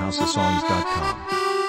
houseofsongs.com.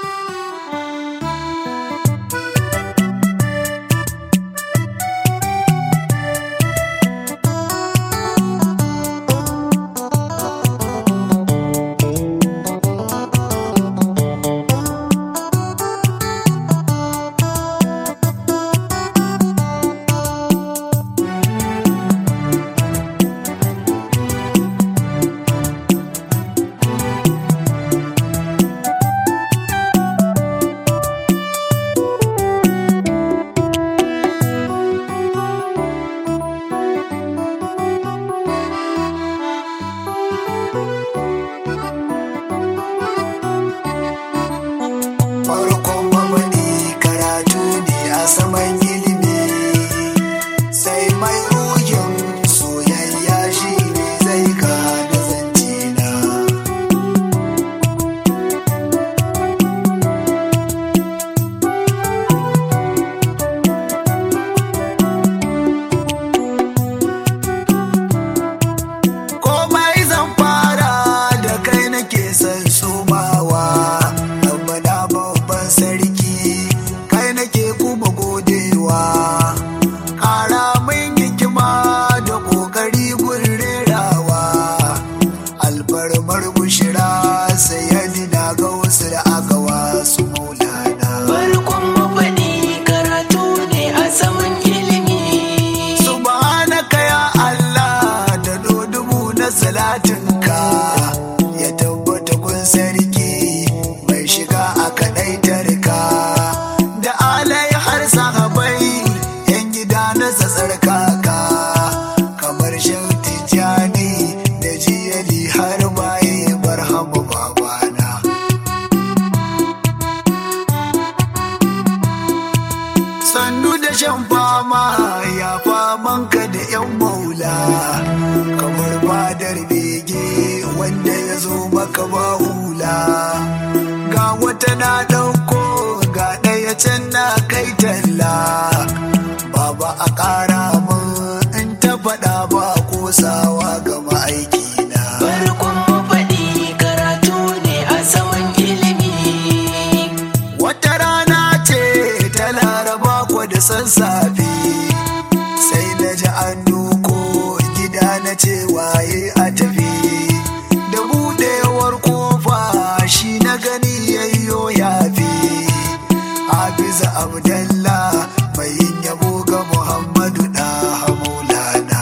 farkon mamadi karatu ne a saman ilimi sai mai ruhin soyayya shi ne zai gane zance na komai zan fara da kai nake son somawa tabbata babban sarki kai nake kuma godewa ƙara min hikima da ƙoƙari gun rerawa alfarmar bushira sai ya na ga wasu da aka wasu maulana Farkon mafaɗi karatu ne a saman ilimi. subhanaka ya Allah da dodubu na salatinka ya tabbata kun sarki mai shiga a kadai tarka da alai har sahabai yan gida na tsarkaka kamar shan tijjani da jiyali har baye barhamu babana sannu da shan fama ya famanka da yan maula kamar fadar bege wanda ya zo maka ba hula ga wata na ɗauko ga ɗaya can na kai talla baba a ƙara mun in ta faɗa ba kosawa ga ma'aikina Farkon mafaɗi karatu ne a saman ilimi. Wata rana ce ta laraba kwa da sassafe sai na ji an duko gida na ce waye a tafi da buɗewar kofa shi na gani yayyo yafi Hafiza Abdallah mai yin yabo ga Muhammadu da Hamulana.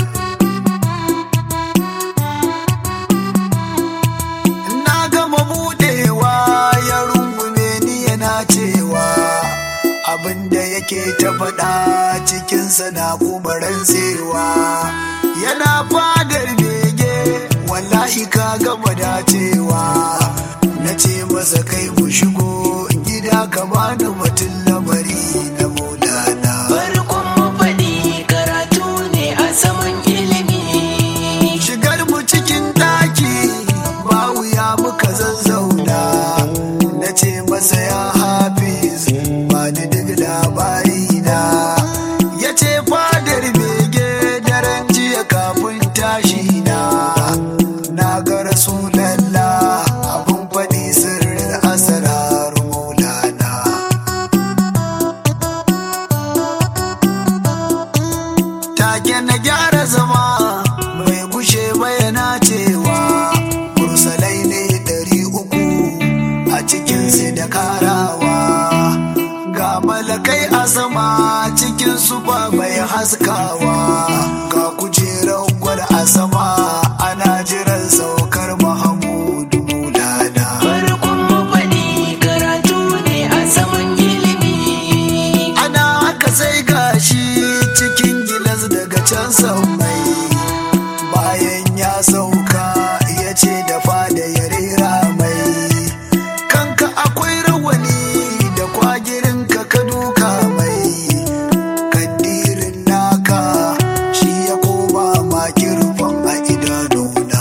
na gama budewa ya rungume ni yana cewa abinda yake ta faɗa cikinsa na kuma rantsewa yana fadar bege wallahi ka gama dacewa na ce masa kai mu shigo gida ka bani mutum lamari na maulana Farkon mafaɗi karatu ne a saman ilimi. shigar mu cikin daki ba wuya muka zazzauna na ce masa ya hafiz ba ni duk labari na ya ce fadar bege daren jiya kafin tashi na na ga rasulallah abun faɗi sirrin asarar maulana take na gyara zama mai gushe bayana cewa mursalai ne ɗari uku a cikinsu da karawa ga malakai a sama cikin su ba mai haskawa ga kujerar gwal a sama ana jiran saukar mahamudu mulana Farkon mafaɗi karatu ne a saman ilimi. ana haka sai gashi cikin gilas daga can mai bayan ya sauka ya ce da fada ya rera mai kanka akwai rawani da kwagirin ka ka duka mai kaddirin naka shi ya koma makirfan a idanuna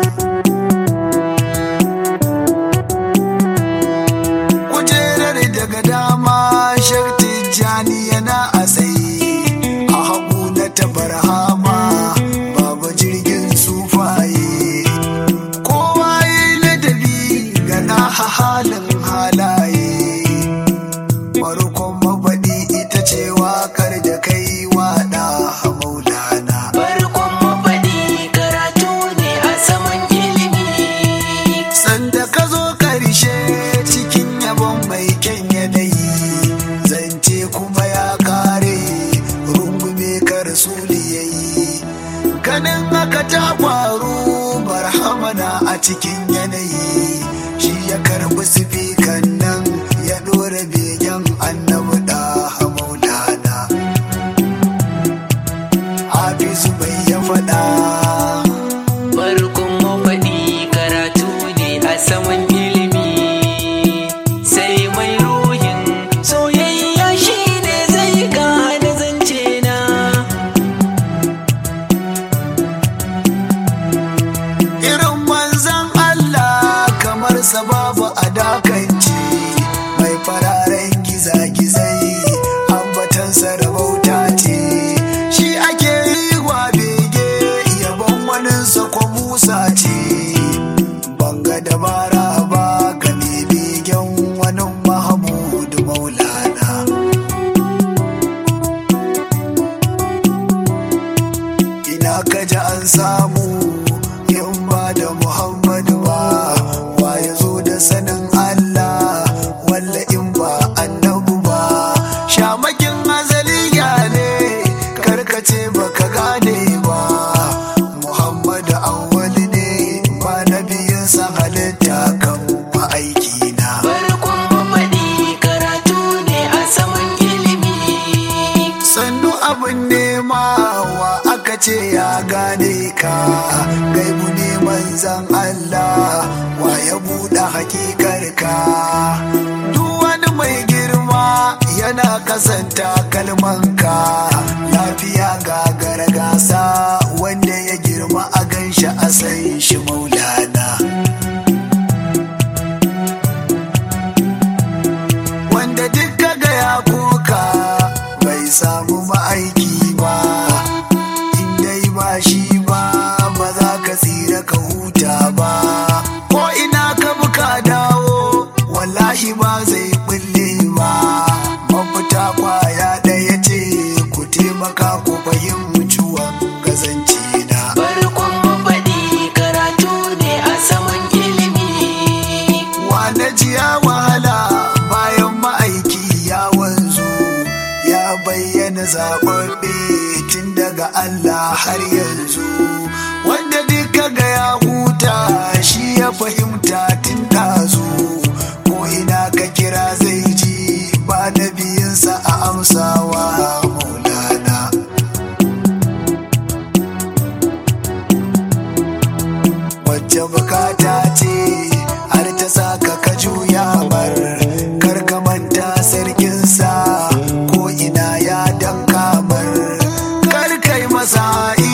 kujerar daga dama sharti jani yana a tsaye a hagu na tabarhama babu jirgin sufaye rasuli yayi ganin haka ta faru barhamana a cikin yanayi shi ya karbi sifikan nan ya dora begen annabi da maulana hafizu bai ya faɗa Farkon mafaɗi karatu ne a saman ilimi sai mai ruhin soyayya shi ne zai gane zance na irin manzan Allah kamar sababu a dakance mai fararen gizagizai ambatansa da bauta ce shi ake yi wa bege yabon waninsa ko musa ce banga dabara ba ga mai begen wani mahamudu maulana ina ka ji an samu in ba da muhammadu ba wa ya zo da sanin allah walla in ba annabu ba shamakin azaliya ne karkace baka gane ba muhammadu awwali ne ba nabiyinsa halitta kan ma'aiki na Farkon mafaɗi karatu ne a saman ilimi sannu abin nema wa aka ce ya gane ka gaibu ne manzan Allah wa ya buɗe hakikar ka duk wani mai girma yana kasanta kalmanka lafiya ga gargasa wanda ya girma a ganshi a san shi maulana wanda duk kaga ya koka bai samu ma'aiki ba in dai ba shi ba ba za ka tsira ka huta ba ko ina ka buka dawo wallahi ba zai bulle ba mafita kwaya ɗaya ce ku taimaka ku fahimci gazance na Farkon mafaɗi karatu ne a saman ilimi Wane jiya wahala bayan ma'aiki ya wanzu ya bayyana zaɓaɓɓe tun daga Allah har yanzu wanda duka ga ya huta shi ya fahimta tun ɗazu ko ina ka kira zai ji ba na biyinsa a amsawa maulana wacce bukata ce har ta saka ka juya bar kar ka manta sarkinsa ko ina ya danka bar kar kai masa